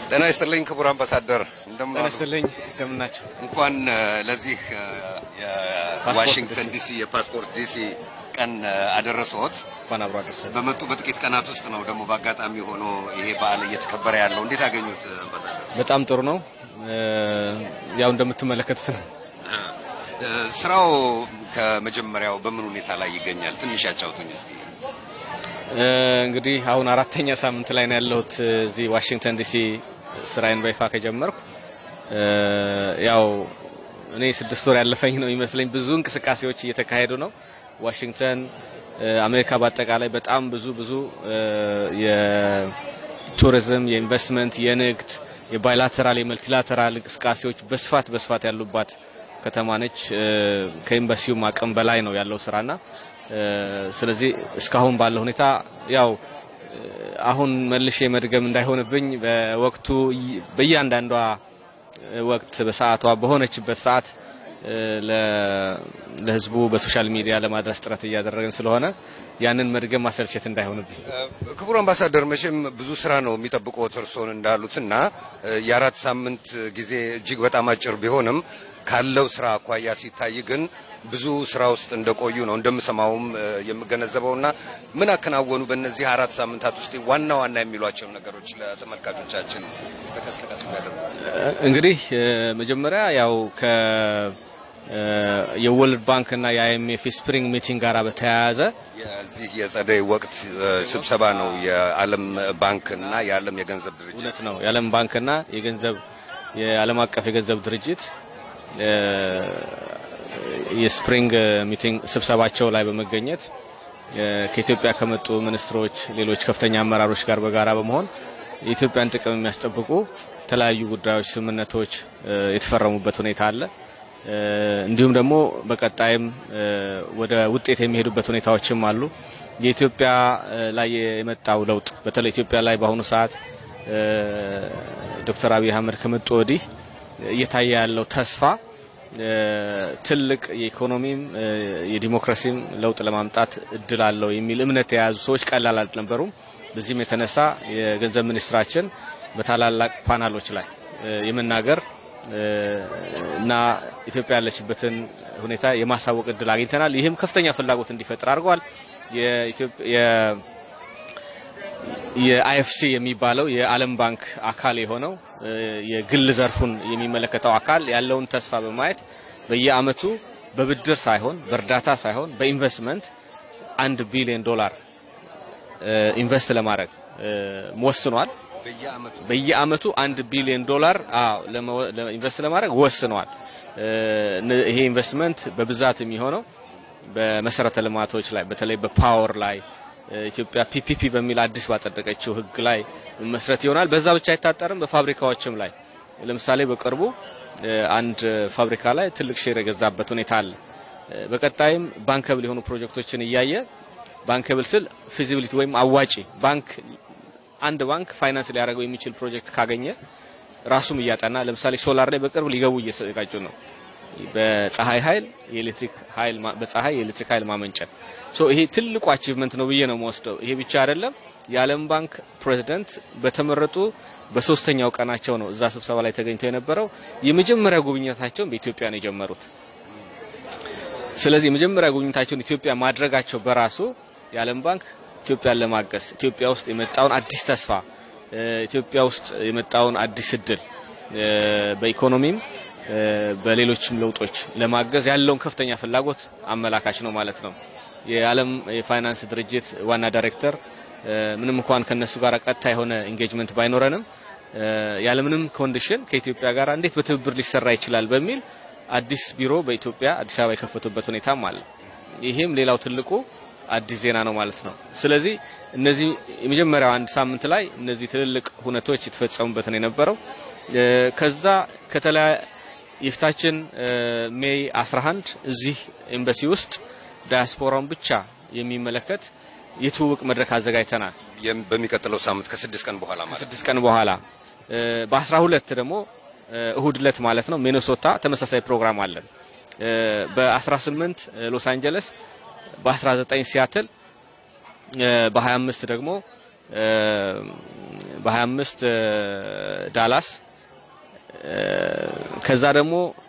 ጤና ይስጥልኝ ክቡር አምባሳደር እንደምን ጤና ዋሉ? ይስጥልኝ እንደምን ናቸው? እንኳን እ፣ ለዚህ እ፣ የዋሽንግተን ዲሲ የፓስፖርት ዲሲ ቀን እ፣ አደረሰዎት። እንኳን አብሮ አደረሰን። በመጡ በጥቂት ቀናት ውስጥ ነው ደግሞ በአጋጣሚ ሆኖ ይሄ በዓል እየተከበረ ያለው። እንዴት አገኙት አምባሳደር? በጣም ጥሩ ነው። እ፣ ያው እንደምትመለከቱት ነው። እ፣ ስራው ከመጀመሪያው በምን ሁኔታ ላይ ይገኛል? ትንሽ ያጫውቱኝ እስቲ። እ፣ እንግዲህ አሁን አራተኛ ሳምንት ላይ ነው ያለሁት እ፣ እዚህ ዋሽንግተን ዲሲ ስራዬን በይፋ ከጀመርኩ እ፣ ያው እኔ ስድስት ወር ያለፈኝ ነው ይመስለኝ። ብዙ እንቅስቃሴዎች እየተካሄዱ ነው። ዋሽንግተን እ፣ አሜሪካ በአጠቃላይ በጣም ብዙ ብዙ እ፣ የቱሪዝም፣ የኢንቨስትመንት፣ የንግድ፣ የባይላተራል፣ የመልቲላተራል እንቅስቃሴዎች በስፋት በስፋት ያሉባት ከተማ ነች። እ፣ ከኤምባሲውም አቅም በላይ ነው ያለው ስራና እ፣ ስለዚህ እስካሁን ባለው ሁኔታ ያው እ፣ አሁን መልሼ መድገም እንዳይሆንብኝ በወቅቱ ይ- በእያንዳንዷ ወቅት በሰዓቷ በሆነችበት ሰዓት እ፣ ለ- ለህዝቡ በሶሻል ሚዲያ ለማድረስ ጥረት እያደረግን ስለሆነ ያንን መድገም ማሰልቸት እንዳይሆንብኝ ክቡር አምባሳደር መቼም ብዙ ስራ ነው የሚጠብቁት እርስዎን እንዳሉትና እ፣ የአራት ሳምንት ጊዜ እጅግ በጣም አጭር ቢሆንም ካለው ስራ አኳያ ሲታይ ግን ብዙ ስራ ውስጥ እንደቆዩ ነው እንደምሰማውም እ፣ የምገነዘበውና ምን አከናወኑ በእነዚህ አራት ሳምንታት ውስጥ ዋና ዋና የሚሏቸው ነገሮች ለተመልካቾቻችን ጠቀስ ጠቀስ ያደርጉ። እንግዲህ እ፣ መጀመሪያ ያው ከ እ፣ የወርልድ ባንክ እና የአይኤምኤፍ ስፕሪንግ ሚቲንግ ጋር በተያያዘ የዚህ የጸደይ ወቅት እ፣ ስብሰባ ነው የዓለም ባንክ እና የዓለም የገንዘብ ድርጅት እውነት ነው የዓለም ባንክና የገንዘብ የዓለም አቀፍ የገንዘብ ድርጅት እ፣ የስፕሪንግ ሚቲንግ ስብሰባቸው ላይ በመገኘት እ፣ ከኢትዮጵያ ከመጡ ሚኒስትሮች፣ ሌሎች ከፍተኛ አመራሮች ጋር በጋራ በመሆን የኢትዮጵያን ጥቅም የሚያስጠብቁ የተለያዩ ጉዳዮች፣ ስምምነቶች እ፣ የተፈረሙበት ሁኔታ አለ። እ፣ እንዲሁም ደግሞ በቀጣይም እ፣ ወደ ውጤት የሚሄዱበት ሁኔታዎችም አሉ። የኢትዮጵያ እ፣ ላይ የመጣው ለውጥ በተለይ ኢትዮጵያ ላይ በአሁኑ ሰዓት እ፣ ዶክተር አብይ አህመድ ከመጡ ወዲህ እየታየ ያለው ተስፋ እ፣ ትልቅ የኢኮኖሚም እ፣ የዲሞክራሲም ለውጥ ለማምጣት እድል አለው የሚል እምነት የያዙ ሰዎች ቀላል አልነበሩም። በዚህም የተነሳ የገንዘብ ሚኒስትራችን በታላላቅ ፓናሎች ላይ እ፣ የመናገር እ፣ እና ኢትዮጵያ ያለችበትን ሁኔታ የማሳወቅ እድል አግኝተናል። ይህም ከፍተኛ ፍላጎት እንዲፈጥር አድርጓል። የኢትዮጵያ የ- የአይኤፍሲ የሚባለው የዓለም ባንክ አካል የሆነው እ፣ የግል ዘርፉን የሚመለከተው አካል ያለውን ተስፋ በማየት በየአመቱ በብድር ሳይሆን በእርዳታ ሳይሆን በኢንቨስትመንት አንድ ቢሊዮን ዶላር እ፣ ኢንቨስት ለማድረግ እ፣ ወስኗል። በየአመቱ በየአመቱ አንድ ቢሊዮን ዶላር አዎ ለመ- ለኢንቨስት ለማድረግ ወስነዋል። እ፣ እነ- ይሄ ኢንቨስትመንት በብዛት የሚሆነው በመሰረተ ልማቶች ላይ በተለይ በፓወር ላይ እ፣ ኢትዮጵያ ፒፒፒ በሚል አዲስ ባጸደቀችው ሕግ ላይ መስረት ይሆናል። በዛ ብቻ አይታጠርም። በፋብሪካዎችም ላይ ለምሳሌ በቅርቡ እ፣ አንድ ፋብሪካ ላይ ትልቅ ሼር የገዛበት ሁኔታ አለ። እ፣ በቀጣይም ባንከብል የሆኑ ፕሮጀክቶችን እያየ ባንከብል ስል ፊዚቢሊቲ ወይም አዋጪ ባንክ አንድ ባንክ ፋይናንስ ሊያደርገው የሚችል ፕሮጀክት ካገኘ ራሱም እያጠና ለምሳሌ ሶላር ላይ በቅርብ ሊገቡ እየተዘጋጁ ነው። በፀሐይ ኃይል የኤሌክትሪክ ኃይል ማ- በፀሐይ የኤሌክትሪክ ኃይል ማመንጨት ሶ ይሄ ትልቁ አቺቭመንት ነው ብዬ ነው የምወስደው። ይሄ ብቻ አይደለም። የዓለም ባንክ ፕሬዚደንት በተመረጡ በሶስተኛው ቀናቸው ነው እዛ ስብሰባ ላይ ተገኝተው የነበረው። የመጀመሪያ ጉብኝታቸውን በኢትዮጵያ ነው የጀመሩት። ስለዚህ የመጀመሪያ ጉብኝታቸውን ኢትዮጵያ ማድረጋቸው በራሱ የዓለም ባንክ ኢትዮጵያን ለማገዝ ኢትዮጵያ ውስጥ የመጣውን አዲስ ተስፋ እ፣ ኢትዮጵያ ውስጥ የመጣውን አዲስ እድል እ፣ በኢኮኖሚም እ፣ በሌሎችም ለውጦች ለማገዝ ያለውን ከፍተኛ ፍላጎት አመላካች ነው ማለት ነው። የዓለም የፋይናንስ ድርጅት ዋና ዳይሬክተር እ፣ ምንም እንኳን ከነሱ ጋር ቀጥታ የሆነ ኢንጌጅመንት ባይኖረንም እ፣ ያለምንም ኮንዲሽን ከኢትዮጵያ ጋር እንዴት በትብብር ሊሰራ ይችላል በሚል አዲስ ቢሮ በኢትዮጵያ አዲስ አበባ የከፈቱበት ሁኔታም አለ። ይሄም ሌላው ትልቁ አዲስ ዜና ነው ማለት ነው። ስለዚህ እነዚህ የመጀመሪያው አንድ ሳምንት ላይ እነዚህ ትልልቅ ሁነቶች የተፈጸሙበት ነው የነበረው። እ፣ ከዛ ከተለያ የፊታችን እ፣ ሜይ 11 እዚህ ኤምባሲ ውስጥ ዳያስፖራውን ብቻ የሚመለከት የትውውቅ መድረክ አዘጋጅተናል። የም- በሚቀጥለው ሳምንት ከስድስት ቀን በኋላ ማለት ነው። ስድስት ቀን በኋላ እ፣ በ12 ደግሞ እ፣ እሁድ ዕለት ማለት ነው ሚኔሶታ ተመሳሳይ ፕሮግራም አለን። እ፣ በ18 ሎስ አንጀለስ፣ በ19 ሲያትል፣ እ፣ በ25 ደግሞ እ፣ በ25 ዳላስ ከዛ ደግሞ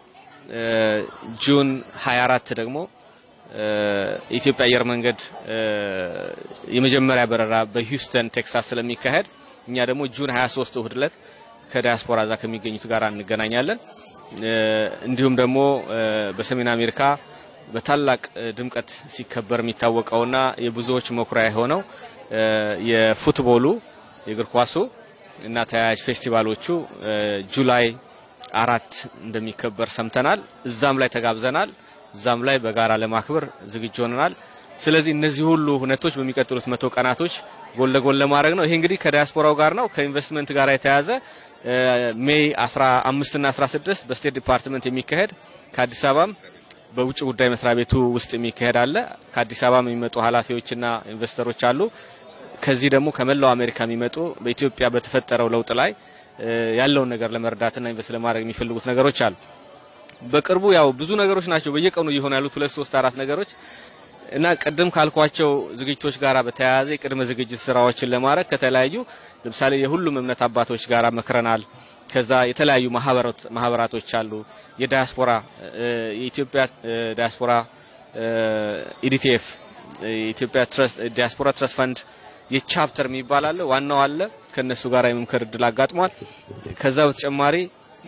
ጁን 24 ደግሞ የኢትዮጵያ አየር መንገድ የመጀመሪያ በረራ በሂውስተን ቴክሳስ ስለሚካሄድ እኛ ደግሞ ጁን 23 እሁድ ዕለት ከዲያስፖራ እዛ ከሚገኙት ጋር እንገናኛለን። እንዲሁም ደግሞ በሰሜን አሜሪካ በታላቅ ድምቀት ሲከበር የሚታወቀውና የብዙዎች መኩሪያ የሆነው የፉትቦሉ የእግር ኳሱ እና ተያያዥ ፌስቲቫሎቹ ጁላይ አራት እንደሚከበር ሰምተናል። እዛም ላይ ተጋብዘናል። እዛም ላይ በጋራ ለማክበር ዝግጁ ሆነናል። ስለዚህ እነዚህ ሁሉ ሁነቶች በሚቀጥሉት መቶ ቀናቶች ጎን ለጎን ለማድረግ ነው። ይሄ እንግዲህ ከዲያስፖራው ጋር ነው። ከኢንቨስትመንት ጋር የተያዘ ሜይ 15 እና 16 በስቴት ዲፓርትመንት የሚካሄድ ከአዲስ አበባም በውጭ ጉዳይ መስሪያ ቤቱ ውስጥ የሚካሄድ አለ። ከአዲስ አበባም የሚመጡ ኃላፊዎችና ኢንቨስተሮች አሉ። ከዚህ ደግሞ ከመላው አሜሪካ የሚመጡ በኢትዮጵያ በተፈጠረው ለውጥ ላይ ያለውን ነገር ለመርዳትና ኢንቨስት ለማድረግ የሚፈልጉት ነገሮች አሉ። በቅርቡ ያው ብዙ ነገሮች ናቸው በየቀኑ እየሆኑ ያሉት ሁለት ሶስት አራት ነገሮች እና ቅድም ካልኳቸው ዝግጅቶች ጋር በተያያዘ የቅድመ ዝግጅት ስራዎችን ለማድረግ ከተለያዩ ለምሳሌ የሁሉም እምነት አባቶች ጋር መክረናል። ከዛ የተለያዩ ማህበራቶች አሉ። የዳያስፖራ የኢትዮጵያ ዳያስፖራ ኢዲቲኤፍ የኢትዮጵያ ዲያስፖራ ትረስት ፈንድ የቻፕተር የሚባል አለ፣ ዋናው አለ። ከነሱ ጋር የመምከር እድል አጋጥሟል። ከዛ በተጨማሪ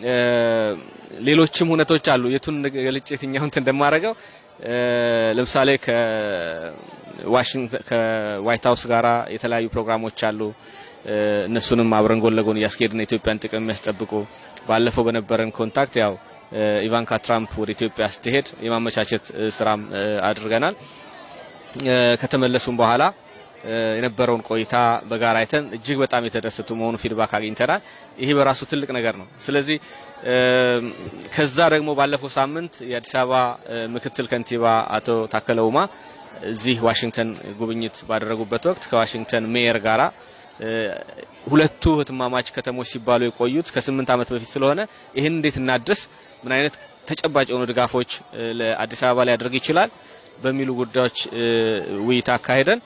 ሌሎችም ሁነቶች አሉ። የቱን ገልጭ የትኛውን እንደማደርገው ለምሳሌ ከዋሽንግተን ከዋይት ሀውስ ጋራ የተለያዩ ፕሮግራሞች አሉ። እነሱንም አብረን ጎን ለጎን እያስኬድን የኢትዮጵያን ጥቅም የሚያስጠብቁ ባለፈው በነበረን ኮንታክት ያው ኢቫንካ ትራምፕ ወደ ኢትዮጵያ ስትሄድ የማመቻቸት ስራም አድርገናል። ከተመለሱም በኋላ የነበረውን ቆይታ በጋራ አይተን እጅግ በጣም የተደሰቱ መሆኑ ፊድባክ አግኝተናል። ይሄ በራሱ ትልቅ ነገር ነው። ስለዚህ ከዛ ደግሞ ባለፈው ሳምንት የአዲስ አበባ ምክትል ከንቲባ አቶ ታከለ ኡማ እዚህ ዋሽንግተን ጉብኝት ባደረጉበት ወቅት ከዋሽንግተን ሜየር ጋራ ሁለቱ ህትማማች ከተሞች ሲባሉ የቆዩት ከስምንት ዓመት በፊት ስለሆነ ይህን እንዴት እናድስ፣ ምን አይነት ተጨባጭ የሆኑ ድጋፎች ለአዲስ አበባ ሊያደርግ ይችላል በሚሉ ጉዳዮች ውይይት አካሄደን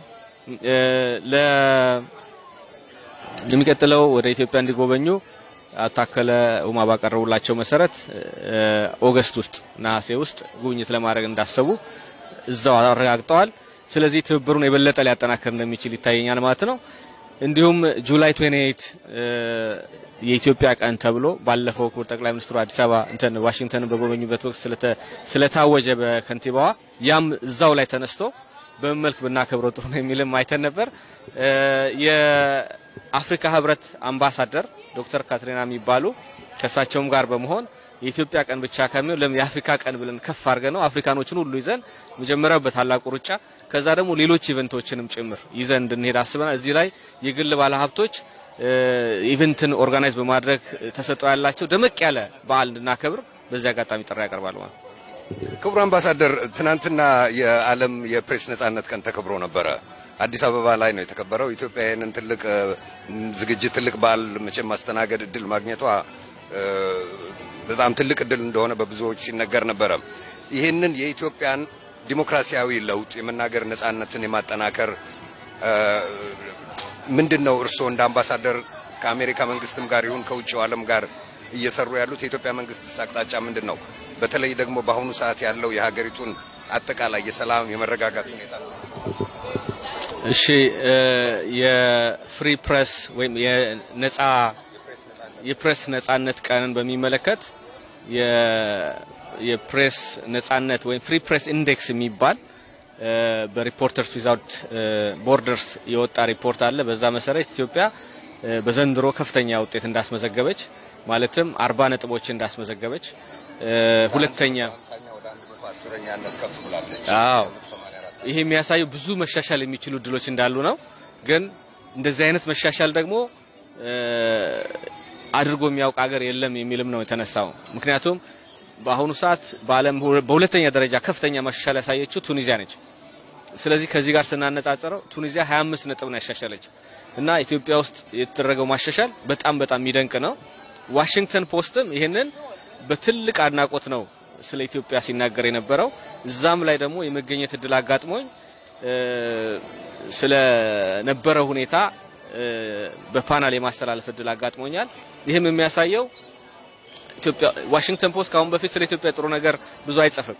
ለሚቀጥለው ወደ ኢትዮጵያ እንዲጎበኙ አታከለ ኡማ ባቀረቡላቸው መሰረት ኦገስት ውስጥ ነሐሴ ውስጥ ጉብኝት ለማድረግ እንዳሰቡ እዛው አረጋግጠዋል። ስለዚህ ትብብሩን የበለጠ ሊያጠናክር እንደሚችል ይታየኛል ማለት ነው። እንዲሁም ጁላይ 28 የኢትዮጵያ ቀን ተብሎ ባለፈው ክቡር ጠቅላይ ሚኒስትሩ አዲስ አበባ እንትን ዋሽንግተንን በጎበኙበት ወቅት ስለታወጀ በከንቲባዋ ያም እዛው ላይ ተነስቶ በምን መልክ ብናከብረው ጥሩ ነው የሚልም አይተን ነበር። የአፍሪካ ህብረት አምባሳደር ዶክተር ካትሪና የሚባሉ ከእሳቸውም ጋር በመሆን የኢትዮጵያ ቀን ብቻ ከሚሆን ለምን የአፍሪካ ቀን ብለን ከፍ አድርገ ነው አፍሪካኖችን ሁሉ ይዘን መጀመሪያው በታላቁ ሩጫ ከዛ ደግሞ ሌሎች ኢቨንቶችንም ጭምር ይዘን እንድንሄድ አስበናል። እዚህ ላይ የግል ባለሀብቶች ኢቨንትን ኦርጋናይዝ በማድረግ ተሰጥኦ ያላቸው ደመቅ ያለ በዓል እንድናከብር በዚህ አጋጣሚ ጥሪ ያቀርባሉ ማለት ነው። ክቡር አምባሳደር፣ ትናንትና የዓለም የፕሬስ ነጻነት ቀን ተከብሮ ነበረ። አዲስ አበባ ላይ ነው የተከበረው። ኢትዮጵያ ይህንን ትልቅ ዝግጅት ትልቅ በዓል መቼም ማስተናገድ እድል ማግኘቷ በጣም ትልቅ እድል እንደሆነ በብዙዎች ሲነገር ነበረ። ይህንን የኢትዮጵያን ዲሞክራሲያዊ ለውጥ የመናገር ነጻነትን የማጠናከር ምንድን ነው እርስዎ እንደ አምባሳደር ከአሜሪካ መንግስትም ጋር ይሁን ከውጭው ዓለም ጋር እየሰሩ ያሉት የኢትዮጵያ መንግስት አቅጣጫ ምንድን ነው? በተለይ ደግሞ በአሁኑ ሰዓት ያለው የሀገሪቱን አጠቃላይ የሰላም የመረጋጋት ሁኔታ እሺ፣ የፍሪ ፕሬስ ወይም የነጻ የፕሬስ ነጻነት ቀንን በሚመለከት የፕሬስ ነጻነት ወይም ፍሪ ፕሬስ ኢንዴክስ የሚባል በሪፖርተርስ ዊዛውት ቦርደርስ የወጣ ሪፖርት አለ። በዛ መሰረት ኢትዮጵያ በዘንድሮ ከፍተኛ ውጤት እንዳስመዘገበች ማለትም አርባ ነጥቦች እንዳስመዘገበች ሁለተኛ አዎ ይሄ የሚያሳየው ብዙ መሻሻል የሚችሉ እድሎች እንዳሉ ነው። ግን እንደዚህ አይነት መሻሻል ደግሞ አድርጎ የሚያውቅ ሀገር የለም የሚልም ነው የተነሳው። ምክንያቱም በአሁኑ ሰዓት በዓለም በሁለተኛ ደረጃ ከፍተኛ መሻሻል ያሳየችው ቱኒዚያ ነች። ስለዚህ ከዚህ ጋር ስናነጻጽረው ቱኒዚያ 25 ነጥብ ነው ያሻሻለች እና ኢትዮጵያ ውስጥ የተደረገው ማሻሻል በጣም በጣም የሚደንቅ ነው። ዋሽንግተን ፖስትም ይህንን በትልቅ አድናቆት ነው ስለ ኢትዮጵያ ሲናገር የነበረው። እዛም ላይ ደግሞ የመገኘት እድል አጋጥሞኝ ስለ ነበረው ሁኔታ በፓናል የማስተላለፍ እድል አጋጥሞኛል። ይህም የሚያሳየው ኢትዮጵያ ዋሽንግተን ፖስት ከአሁን በፊት ስለ ኢትዮጵያ ጥሩ ነገር ብዙ አይጽፍም።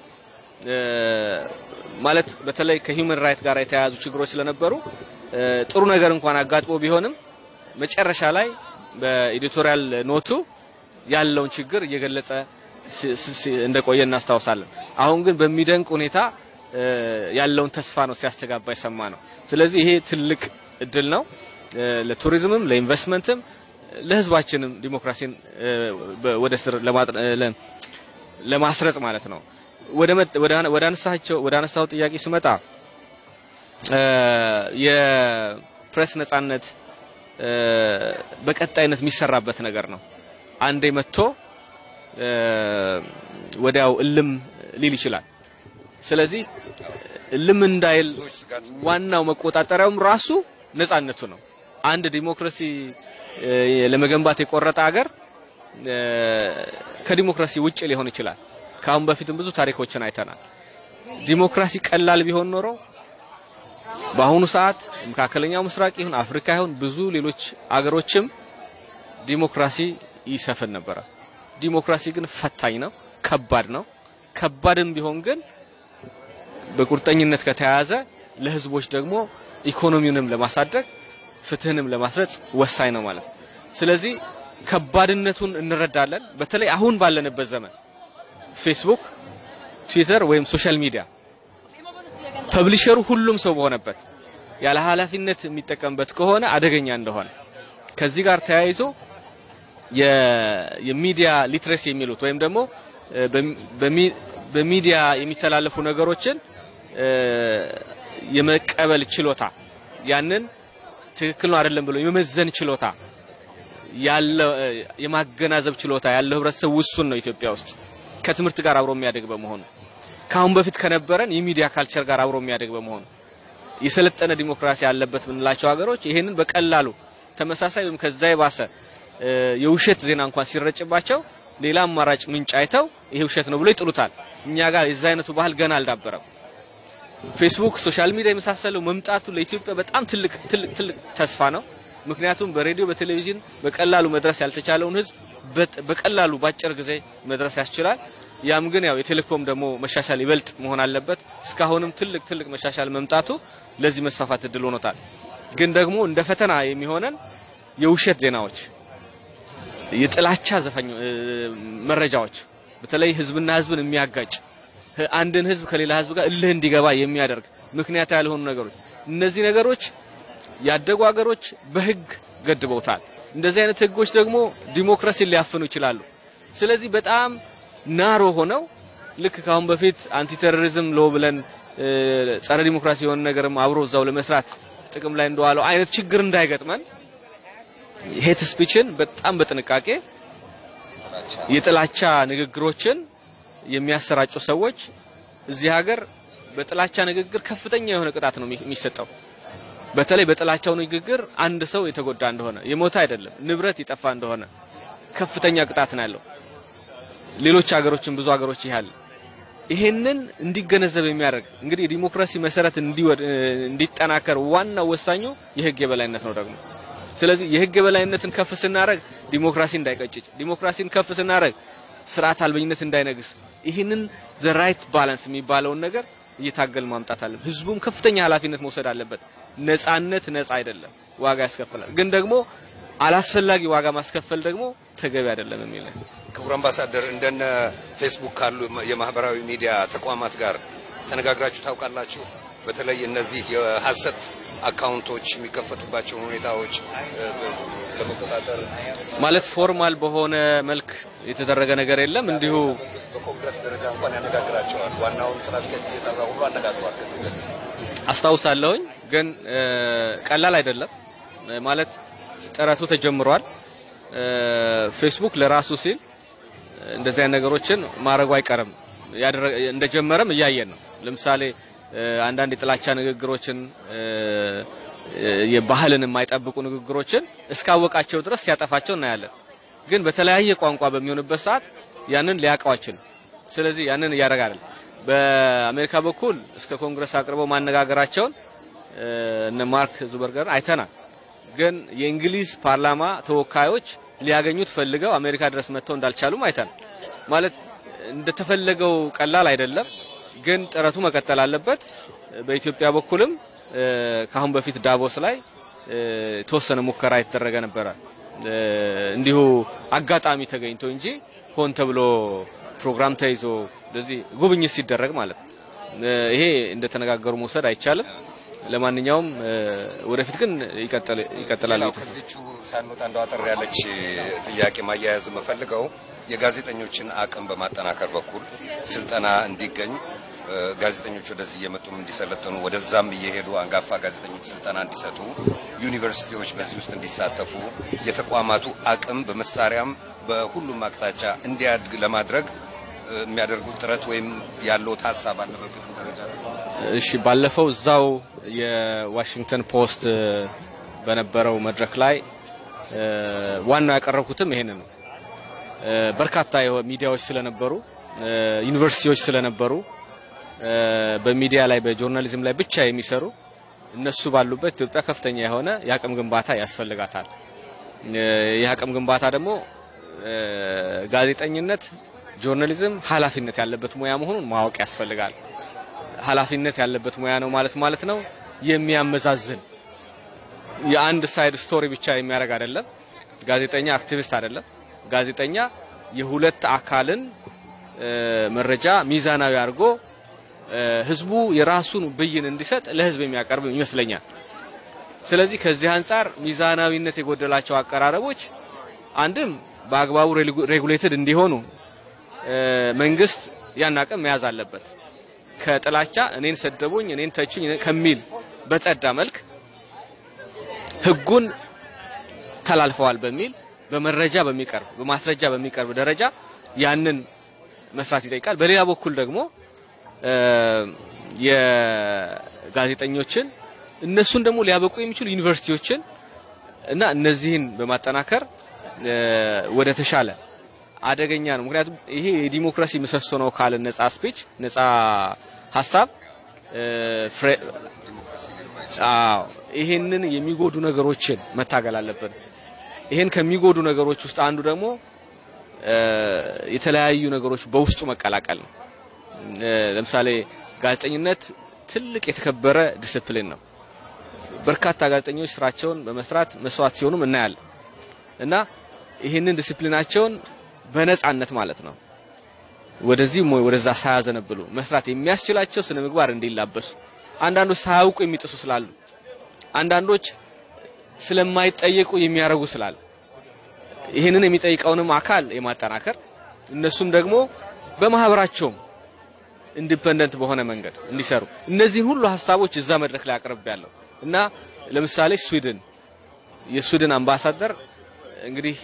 ማለት በተለይ ከሂውመን ራይት ጋር የተያያዙ ችግሮች ስለነበሩ ጥሩ ነገር እንኳን አጋጥሞ ቢሆንም መጨረሻ ላይ በኤዲቶሪያል ኖቱ ያለውን ችግር እየገለጸ እንደቆየ እናስታውሳለን። አሁን ግን በሚደንቅ ሁኔታ ያለውን ተስፋ ነው ሲያስተጋባ የሰማ ነው። ስለዚህ ይሄ ትልቅ እድል ነው ለቱሪዝምም፣ ለኢንቨስትመንትም፣ ለህዝባችንም ዲሞክራሲን ወደ ስር ለማስረጽ ማለት ነው። ወደ አነሳቸው ወደ አነሳው ጥያቄ ስመጣ የፕሬስ ነጻነት በቀጣይነት የሚሰራበት ነገር ነው። አንዴ መጥቶ ወዲያው እልም ሊል ይችላል። ስለዚህ እልም እንዳይል ዋናው መቆጣጠሪያውም ራሱ ነጻነቱ ነው። አንድ ዲሞክራሲ ለመገንባት የቆረጠ ሀገር ከዲሞክራሲ ውጭ ሊሆን ይችላል። ከአሁን በፊትም ብዙ ታሪኮችን አይተናል። ዲሞክራሲ ቀላል ቢሆን ኖሮ በአሁኑ ሰዓት መካከለኛው ምስራቅ ይሁን አፍሪካ ይሁን ብዙ ሌሎች አገሮችም ዲሞክራሲ ይሰፍን ነበረ። ዲሞክራሲ ግን ፈታኝ ነው፣ ከባድ ነው። ከባድም ቢሆን ግን በቁርጠኝነት ከተያያዘ ለህዝቦች ደግሞ ኢኮኖሚውንም ለማሳደግ ፍትህንም ለማስረጽ ወሳኝ ነው ማለት ነው። ስለዚህ ከባድነቱን እንረዳለን። በተለይ አሁን ባለንበት ዘመን ፌስቡክ፣ ትዊተር ወይም ሶሻል ሚዲያ ፐብሊሸሩ ሁሉም ሰው በሆነበት ያለ ኃላፊነት የሚጠቀምበት ከሆነ አደገኛ እንደሆነ ከዚህ ጋር ተያይዞ የሚዲያ ሊትሬሲ የሚሉት ወይም ደግሞ በሚዲያ የሚተላለፉ ነገሮችን የመቀበል ችሎታ ያንን ትክክል ነው አይደለም ብሎ የመመዘን ችሎታ ያለው የማገናዘብ ችሎታ ያለው ህብረተሰብ ውሱን ነው ኢትዮጵያ ውስጥ ከትምህርት ጋር አብሮ የሚያደግ በመሆኑ ከአሁን በፊት ከነበረን የሚዲያ ካልቸር ጋር አብሮ የሚያደግ በመሆኑ የሰለጠነ ዲሞክራሲ ያለበት ብንላቸው ሀገሮች ይሄንን በቀላሉ ተመሳሳይ ወይም ከዛ የባሰ የውሸት ዜና እንኳን ሲረጭባቸው ሌላ አማራጭ ምንጭ አይተው ይሄ ውሸት ነው ብሎ ይጥሉታል። እኛ ጋር የዛ አይነቱ ባህል ገና አልዳበረም። ፌስቡክ፣ ሶሻል ሚዲያ የመሳሰለው መምጣቱ ለኢትዮጵያ በጣም ትልቅ ትልቅ ትልቅ ተስፋ ነው። ምክንያቱም በሬዲዮ በቴሌቪዥን በቀላሉ መድረስ ያልተቻለውን ህዝብ በቀላሉ ባጭር ጊዜ መድረስ ያስችላል። ያም ግን ያው የቴሌኮም ደግሞ መሻሻል ይበልጥ መሆን አለበት። እስካሁንም ትልቅ ትልቅ መሻሻል መምጣቱ ለዚህ መስፋፋት እድል ሆኖታል። ግን ደግሞ እንደ ፈተና የሚሆነን የውሸት ዜናዎች፣ የጥላቻ ዘፈኝ መረጃዎች በተለይ ህዝብና ህዝብን የሚያጋጭ አንድን ህዝብ ከሌላ ህዝብ ጋር እልህ እንዲገባ የሚያደርግ ምክንያት ያልሆኑ ነገሮች እነዚህ ነገሮች ያደጉ ሀገሮች በህግ ገድበውታል። እንደዚህ አይነት ህጎች ደግሞ ዲሞክራሲን ሊያፍኑ ይችላሉ። ስለዚህ በጣም ናሮ ሆነው ልክ ካሁን በፊት አንቲ ቴሮሪዝም ሎ ብለን ጸረ ዲሞክራሲ የሆነ ነገርም አብሮ እዛው ለመስራት ጥቅም ላይ እንደዋለው አይነት ችግር እንዳይገጥመን ሄት ስፒችን በጣም በጥንቃቄ የጥላቻ ንግግሮችን የሚያሰራጩ ሰዎች እዚህ ሀገር በጥላቻ ንግግር ከፍተኛ የሆነ ቅጣት ነው የሚሰጠው። በተለይ በጥላቻው ንግግር አንድ ሰው የተጎዳ እንደሆነ የሞተ አይደለም ንብረት የጠፋ እንደሆነ ከፍተኛ ቅጣት ነው ያለው። ሌሎች ሀገሮችን ብዙ ሀገሮች ይያል ይሄንን እንዲገነዘብ የሚያደርግ እንግዲህ የዲሞክራሲ መሰረት እንዲጠናከር ዋናው ወሳኙ የህግ የበላይነት ነው ደግሞ ስለዚህ የህግ የበላይነትን ከፍ ስናደርግ ዲሞክራሲ እንዳይቀጭጭ፣ ዲሞክራሲን ከፍ ስናደርግ ስርዓት አልበኝነት እንዳይነግስ፣ ይህንን ዘ ራይት ባላንስ የሚባለውን ነገር እየታገል ማምጣት አለ። ህዝቡም ከፍተኛ ኃላፊነት መውሰድ አለበት። ነጻነት ነጻ አይደለም፣ ዋጋ ያስከፍላል። ግን ደግሞ አላስፈላጊ ዋጋ ማስከፈል ደግሞ ተገቢ አይደለም የሚል ክቡር አምባሳደር፣ እንደነ ፌስቡክ ካሉ የማህበራዊ ሚዲያ ተቋማት ጋር ተነጋግራችሁ ታውቃላችሁ? በተለይ እነዚህ የሀሰት አካውንቶች የሚከፈቱባቸውን ሁኔታዎች ለመቆጣጠር ማለት ፎርማል በሆነ መልክ የተደረገ ነገር የለም። እንዲሁ በኮንግረስ ደረጃ እንኳን ያነጋግራቸዋል። ዋናውን ስራ አስኪያጅ እየጠራ ሁሉ አነጋግሯል። ከዚህ በፊት አስታውሳለሁኝ። ግን ቀላል አይደለም ማለት ጥረቱ ተጀምሯል። ፌስቡክ ለራሱ ሲል እንደዚህ አይነት ነገሮችን ማድረጉ አይቀርም። እንደጀመረም እያየን ነው። ለምሳሌ አንዳንድ የጥላቻ ንግግሮችን የባህልን የማይጠብቁ ንግግሮችን እስካወቃቸው ድረስ ሲያጠፋቸው እናያለን። ግን በተለያየ ቋንቋ በሚሆንበት ሰዓት ያንን ሊያውቀው አይችልም። ስለዚህ ያንን እያደረገ አይደለም። በአሜሪካ በኩል እስከ ኮንግረስ አቅርበው ማነጋገራቸውን እነ ማርክ ዙበርገር አይተናል። ግን የእንግሊዝ ፓርላማ ተወካዮች ሊያገኙት ፈልገው አሜሪካ ድረስ መጥተው እንዳልቻሉም አይተናል። ማለት እንደተፈለገው ቀላል አይደለም፣ ግን ጥረቱ መቀጠል አለበት። በኢትዮጵያ በኩልም ከአሁን በፊት ዳቮስ ላይ የተወሰነ ሙከራ የተደረገ ነበረ። እንዲሁ አጋጣሚ ተገኝቶ እንጂ ሆን ተብሎ ፕሮግራም ተይዞ እንደዚህ ጉብኝት ሲደረግ ማለት ነው። ይሄ እንደተነጋገሩ መውሰድ አይቻልም። ለማንኛውም ወደፊት ግን ይቀጥላል። ሌላው ከዚቹ ሳንወጣ እንደው አጠር ያለች ጥያቄ ማያያዝ የምፈልገው የጋዜጠኞችን አቅም በማጠናከር በኩል ስልጠና እንዲገኝ ጋዜጠኞች ወደዚህ እየመጡም እንዲሰለጥኑ ወደዛም እየሄዱ አንጋፋ ጋዜጠኞች ስልጠና እንዲሰጡ ዩኒቨርሲቲዎች በዚህ ውስጥ እንዲሳተፉ የተቋማቱ አቅም በመሳሪያም በሁሉም አቅጣጫ እንዲያድግ ለማድረግ የሚያደርጉት ጥረት ወይም ያለው ሀሳብ አለ በግል ደረጃ? እሺ፣ ባለፈው እዛው የዋሽንግተን ፖስት በነበረው መድረክ ላይ ዋናው ያቀረብኩትም ይሄንን ነው። በርካታ ሚዲያዎች ስለነበሩ ዩኒቨርሲቲዎች ስለነበሩ በሚዲያ ላይ በጆርናሊዝም ላይ ብቻ የሚሰሩ እነሱ ባሉበት ኢትዮጵያ ከፍተኛ የሆነ የአቅም ግንባታ ያስፈልጋታል። ይህ አቅም ግንባታ ደግሞ ጋዜጠኝነት፣ ጆርናሊዝም ኃላፊነት ያለበት ሙያ መሆኑን ማወቅ ያስፈልጋል። ኃላፊነት ያለበት ሙያ ነው ማለት ማለት ነው የሚያመዛዝን የአንድ ሳይድ ስቶሪ ብቻ የሚያደርግ አይደለም። ጋዜጠኛ አክቲቪስት አይደለም። ጋዜጠኛ የሁለት አካልን መረጃ ሚዛናዊ አድርጎ ህዝቡ የራሱን ብይን እንዲሰጥ ለህዝብ የሚያቀርብ ይመስለኛል። ስለዚህ ከዚህ አንጻር ሚዛናዊነት የጎደላቸው አቀራረቦች አንድም በአግባቡ ሬጉሌትድ እንዲሆኑ መንግስት ያን አቅም መያዝ አለበት። ከጥላቻ እኔን ሰደቡኝ፣ እኔን ተቹኝ ከሚል በጸዳ መልክ ህጉን ተላልፈዋል በሚል በመረጃ በሚቀርብ በማስረጃ በሚቀርብ ደረጃ ያንን መስራት ይጠይቃል። በሌላ በኩል ደግሞ የጋዜጠኞችን እነሱን ደግሞ ሊያበቁ የሚችሉ ዩኒቨርሲቲዎችን እና እነዚህን በማጠናከር ወደ ተሻለ አደገኛ ነው። ምክንያቱም ይሄ የዲሞክራሲ ምሰሶ ነው ካለ ነጻ ስፒች፣ ነጻ ሀሳብ አዎ ይሄንን የሚጎዱ ነገሮችን መታገል አለብን። ይሄን ከሚጎዱ ነገሮች ውስጥ አንዱ ደግሞ የተለያዩ ነገሮች በውስጡ መቀላቀል ነው። ለምሳሌ ጋዜጠኝነት ትልቅ የተከበረ ዲስፕሊን ነው። በርካታ ጋዜጠኞች ስራቸውን በመስራት መስዋዕት ሲሆኑም እናያለን እና ይህንን ዲስፕሊናቸውን በነጻነት ማለት ነው ወደዚህ ወደዛ ሳያዘነብሉ መስራት የሚያስችላቸው ስነ ምግባር እንዲላበሱ አንዳንዶች ሳያውቁ የሚጥሱ ስላሉ፣ አንዳንዶች ስለማይጠየቁ የሚያረጉ ስላሉ ይህንን የሚጠይቀውንም አካል የማጠናከር እነሱም ደግሞ በማህበራቸውም ኢንዲፔንደንት በሆነ መንገድ እንዲሰሩ እነዚህን ሁሉ ሀሳቦች እዛ መድረክ ላይ አቅርብ ያለው እና ለምሳሌ ስዊድን የስዊድን አምባሳደር እንግዲህ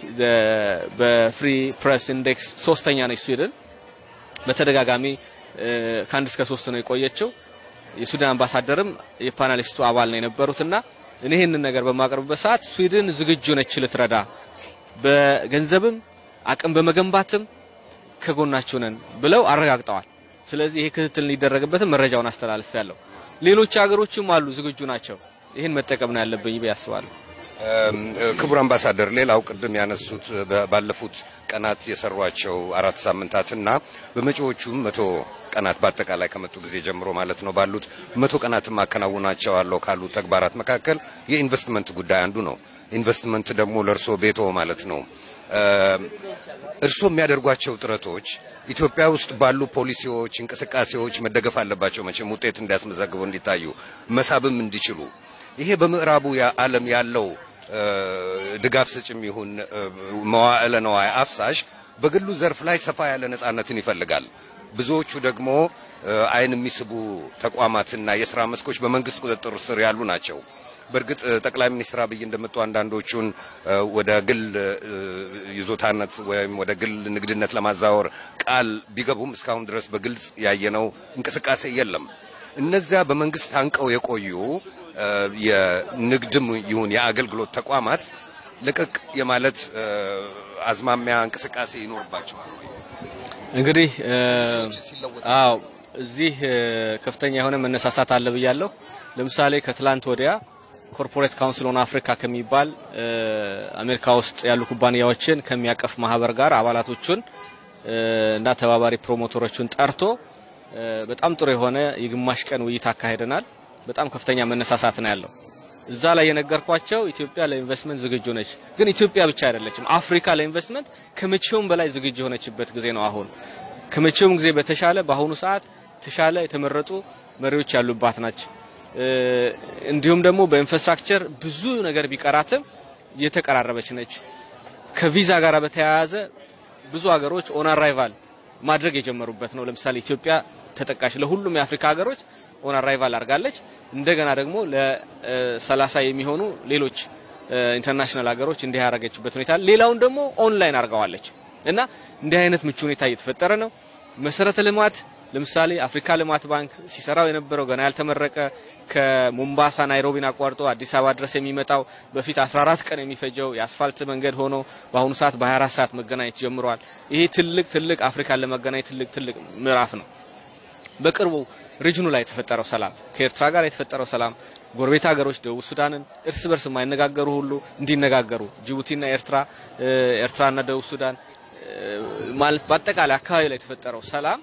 በፍሪ ፕሬስ ኢንዴክስ ሶስተኛ ነች ስዊድን። በተደጋጋሚ ከአንድ እስከ ሶስት ነው የቆየችው። የስዊድን አምባሳደርም የፓናሊስቱ አባል ነው የነበሩትና እኔ ይህንን ነገር በማቅረብበት ሰዓት ስዊድን ዝግጁ ነች ልትረዳ፣ በገንዘብም አቅም በመገንባትም ከጎናችሁ ነን ብለው አረጋግጠዋል። ስለዚህ ይሄ ክትትል እንዲደረግበትም መረጃውን አስተላልፍ ያለው ሌሎች ሀገሮችም አሉ ዝግጁ ናቸው። ይህን መጠቀም ነው ያለብኝ ብዬ አስባለሁ። ክቡር አምባሳደር፣ ሌላው ቅድም ያነሱት ባለፉት ቀናት የሰሯቸው አራት ሳምንታትና በመጪዎቹም መቶ ቀናት በአጠቃላይ ከመጡ ጊዜ ጀምሮ ማለት ነው ባሉት መቶ ቀናትም አከናውናቸዋለሁ ካሉ ተግባራት መካከል የኢንቨስትመንት ጉዳይ አንዱ ነው። ኢንቨስትመንት ደግሞ ለእርሶ ቤቶ ማለት ነው። እርሶ የሚያደርጓቸው ጥረቶች ኢትዮጵያ ውስጥ ባሉ ፖሊሲዎች፣ እንቅስቃሴዎች መደገፍ አለባቸው። መቼም ውጤት እንዲያስመዘግቡ እንዲታዩ፣ መሳብም እንዲችሉ ይሄ በምዕራቡ ዓለም ያለው ድጋፍ ሰጭም ይሁን መዋዕለ ነዋይ አፍሳሽ በግሉ ዘርፍ ላይ ሰፋ ያለ ነጻነትን ይፈልጋል። ብዙዎቹ ደግሞ ዓይን የሚስቡ ተቋማትና የስራ መስኮች በመንግስት ቁጥጥር ስር ያሉ ናቸው። በእርግጥ ጠቅላይ ሚኒስትር አብይ እንደመጡ አንዳንዶቹን ወደ ግል ይዞታነት ወይም ወደ ግል ንግድነት ለማዛወር ቃል ቢገቡም እስካሁን ድረስ በግልጽ ያየነው እንቅስቃሴ የለም። እነዚያ በመንግስት ታንቀው የቆዩ የንግድም ይሁን የአገልግሎት ተቋማት ልቅቅ የማለት አዝማሚያ እንቅስቃሴ ይኖርባቸዋል። እንግዲህ አዎ እዚህ ከፍተኛ የሆነ መነሳሳት አለ ብያለሁ። ለምሳሌ ከትላንት ወዲያ ኮርፖሬት ካውንስል ኦን አፍሪካ ከሚባል አሜሪካ ውስጥ ያሉ ኩባንያዎችን ከሚያቀፍ ማህበር ጋር አባላቶቹን እና ተባባሪ ፕሮሞተሮቹን ጠርቶ በጣም ጥሩ የሆነ የግማሽ ቀን ውይይት አካሄደናል። በጣም ከፍተኛ መነሳሳት ነው ያለው። እዛ ላይ የነገርኳቸው ኢትዮጵያ ለኢንቨስትመንት ዝግጁ ነች። ግን ኢትዮጵያ ብቻ አይደለችም። አፍሪካ ለኢንቨስትመንት ከመቼውም በላይ ዝግጁ የሆነችበት ጊዜ ነው። አሁን ከመቼውም ጊዜ በተሻለ በአሁኑ ሰዓት ተሻለ የተመረጡ መሪዎች ያሉባት ናች። እንዲሁም ደግሞ በኢንፍራስትራክቸር ብዙ ነገር ቢቀራትም የተቀራረበች ነች። ከቪዛ ጋር በተያያዘ ብዙ ሀገሮች ኦን አራይቫል ማድረግ የጀመሩበት ነው። ለምሳሌ ኢትዮጵያ ተጠቃሽ ለሁሉም የአፍሪካ ሀገሮች ኦን አራይቫል አድርጋለች። እንደገና ደግሞ ለሰላሳ የሚሆኑ ሌሎች ኢንተርናሽናል ሀገሮች እንዲህ ያደረገችበት ሁኔታ፣ ሌላውን ደግሞ ኦንላይን አድርገዋለች እና እንዲህ አይነት ምቹ ሁኔታ እየተፈጠረ ነው። መሰረተ ልማት ለምሳሌ አፍሪካ ልማት ባንክ ሲሰራው የነበረው ገና ያልተመረቀ ከሞምባሳ ናይሮቢን አቋርጦ አዲስ አበባ ድረስ የሚመጣው በፊት 14 ቀን የሚፈጀው የአስፋልት መንገድ ሆኖ በአሁኑ ሰዓት በ24 ሰዓት መገናኘት ጀምሯል። ይሄ ትልቅ ትልቅ አፍሪካን ለመገናኘት ትልቅ ትልቅ ምዕራፍ ነው። በቅርቡ ሪጅኑ ላይ የተፈጠረው ሰላም ከኤርትራ ጋር የተፈጠረው ሰላም ጎረቤት ሀገሮች ደቡብ ሱዳንን እርስ በርስ የማይነጋገሩ ሁሉ እንዲነጋገሩ ጅቡቲና ኤርትራ ኤርትራና ደቡብ ሱዳን ማለት በአጠቃላይ አካባቢ ላይ የተፈጠረው ሰላም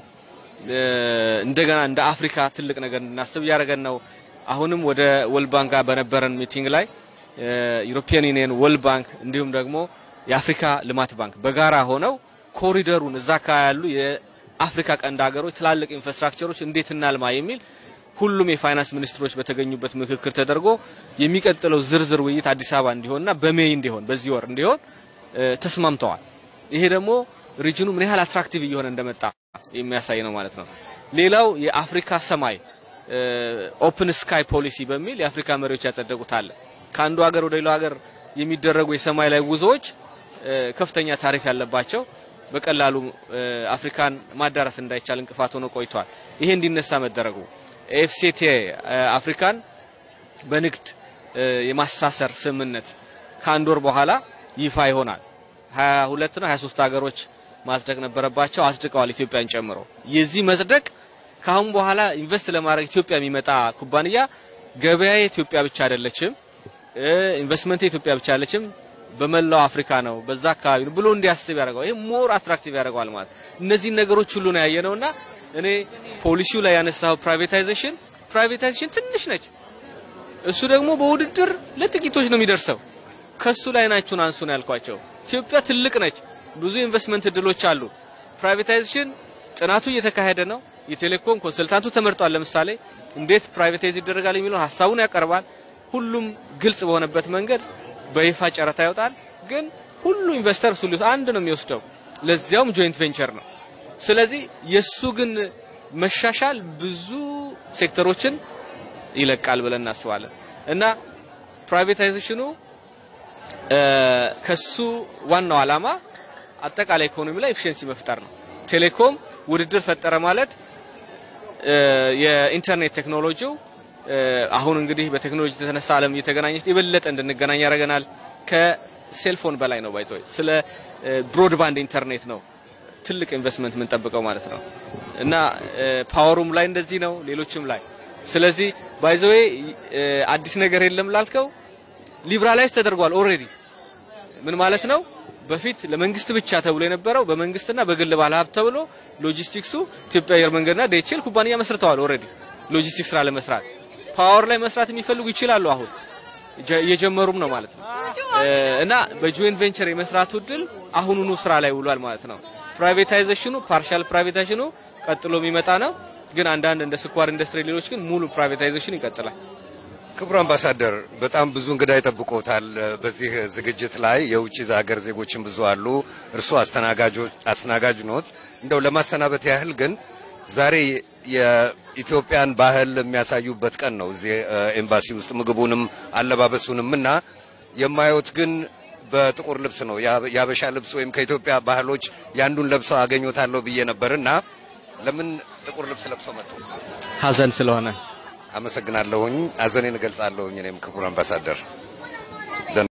እንደገና እንደ አፍሪካ ትልቅ ነገር እንድናስብ እያደረገን ነው። አሁንም ወደ ወልድ ባንክ ጋር በነበረን ሚቲንግ ላይ ዩሮፒያን ዩኒየን፣ ወልድ ባንክ እንዲሁም ደግሞ የአፍሪካ ልማት ባንክ በጋራ ሆነው ኮሪደሩን እዛ አካባቢ ያሉ የአፍሪካ ቀንድ ሀገሮች ትላልቅ ኢንፍራስትራክቸሮች እንዴት እናልማ የሚል ሁሉም የፋይናንስ ሚኒስትሮች በተገኙበት ምክክር ተደርጎ የሚቀጥለው ዝርዝር ውይይት አዲስ አበባ እንዲሆንና በሜይ እንዲሆን በዚህ ወር እንዲሆን ተስማምተዋል። ይሄ ደግሞ ሪጅኑ ምን ያህል አትራክቲቭ እየሆነ እንደመጣ የሚያሳይ ነው ማለት ነው። ሌላው የአፍሪካ ሰማይ ኦፕን ስካይ ፖሊሲ በሚል የአፍሪካ መሪዎች ያጸደቁት አለ። ከአንዱ ሀገር ወደ ሌላው ሀገር የሚደረጉ የሰማይ ላይ ጉዞዎች ከፍተኛ ታሪፍ ያለባቸው በቀላሉ አፍሪካን ማዳረስ እንዳይቻል እንቅፋት ሆኖ ቆይቷል። ይሄ እንዲነሳ መደረጉ ኤፍሲቲ አፍሪካን በንግድ የማሳሰር ስምምነት ከአንድ ወር በኋላ ይፋ ይሆናል። 22 ነው 23 ሀገሮች ማጽደቅ ነበረባቸው። አጽድቀዋል፣ ኢትዮጵያን ጨምሮ። የዚህ መጽደቅ ከአሁን በኋላ ኢንቨስት ለማድረግ ኢትዮጵያ የሚመጣ ኩባንያ ገበያ ኢትዮጵያ ብቻ አይደለችም፣ ኢንቨስትመንት ኢትዮጵያ ብቻ አይደለችም፣ በመላው አፍሪካ ነው፣ በዛ አካባቢ ነው ብሎ እንዲያስብ ያደርገዋል። ይሄ ሞር አትራክቲቭ ያደርገዋል ማለት እነዚህን ነገሮች ሁሉ ነው ያየነውና እኔ ፖሊሲው ላይ ያነሳው ፕራይቬታይዜሽን ፕራይቬታይዜሽን ትንሽ ነች። እሱ ደግሞ በውድድር ለጥቂቶች ነው የሚደርሰው። ከሱ ላይ ናችሁን አንሱ ነው ያልኳቸው። ኢትዮጵያ ትልቅ ነች። ብዙ ኢንቨስትመንት እድሎች አሉ። ፕራይቬታይዜሽን ጥናቱ እየተካሄደ ነው። የቴሌኮም ኮንሰልታንቱ ተመርጧል። ለምሳሌ እንዴት ፕራይቬታይዝ ይደረጋል የሚለው ሀሳቡን ያቀርባል። ሁሉም ግልጽ በሆነበት መንገድ በይፋ ጨረታ ይወጣል። ግን ሁሉ ኢንቨስተር እሱ አንድ ነው የሚወስደው፣ ለዚያውም ጆይንት ቬንቸር ነው። ስለዚህ የሱ ግን መሻሻል ብዙ ሴክተሮችን ይለቃል ብለን እናስባለን እና ፕራይቬታይዜሽኑ ከሱ ዋናው ዓላማ አጠቃላይ ኢኮኖሚ ላይ ኤፊሽንሲ መፍጠር ነው። ቴሌኮም ውድድር ፈጠረ ማለት የኢንተርኔት ቴክኖሎጂው አሁን እንግዲህ በቴክኖሎጂ የተነሳ ዓለም እየተገናኘች የበለጠ እንድንገናኝ ያደርገናል። ከሴልፎን በላይ ነው ባይቶ ስለ ብሮድባንድ ኢንተርኔት ነው ትልቅ ኢንቨስትመንት የምንጠብቀው ማለት ነው እና ፓወሩም ላይ እንደዚህ ነው፣ ሌሎችም ላይ ስለዚህ ባይዘዌ አዲስ ነገር የለም ላልከው ሊብራላይዝ ተደርጓል ኦልሬዲ ምን ማለት ነው? በፊት ለመንግስት ብቻ ተብሎ የነበረው በመንግስትና በግል ባለሀብት ተብሎ ሎጂስቲክሱ ኢትዮጵያ አየር መንገድና ዴችል ኩባንያ መስርተዋል። ኦልሬዲ ሎጂስቲክስ ስራ ለመስራት ፓወር ላይ መስራት የሚፈልጉ ይችላሉ። አሁን እየጀመሩም ነው ማለት ነው እና በጆይንት ቬንቸር የመስራቱ እድል አሁኑኑ ስራ ላይ ውሏል ማለት ነው። ፕራይቬታይዜሽኑ ፓርሻል ፕራይቬታይዜሽኑ ቀጥሎ የሚመጣ ነው። ግን አንዳንድ እንደ ስኳር ኢንዱስትሪ፣ ሌሎች ግን ሙሉ ፕራይቬታይዜሽን ይቀጥላል። ክቡር አምባሳደር በጣም ብዙ እንግዳ ይጠብቆታል። በዚህ ዝግጅት ላይ የውጭ ሀገር ዜጎችን ብዙ አሉ። እርሱ አስተናጋጅ ኖት። እንደው ለማሰናበት ያህል ግን ዛሬ የኢትዮጵያን ባህል የሚያሳዩበት ቀን ነው እዚህ ኤምባሲ ውስጥ ምግቡንም አለባበሱንም እና የማየት ግን በጥቁር ልብስ ነው የአበሻ ልብስ ወይም ከኢትዮጵያ ባህሎች ያንዱን ለብሰው አገኘታለሁ ብዬ ነበር እና ለምን ጥቁር ልብስ ለብሰው መጡ? ሀዘን ስለሆነ አመሰግናለሁኝ። ሀዘኔን እገልጻለሁኝ እኔም ክቡር አምባሳደር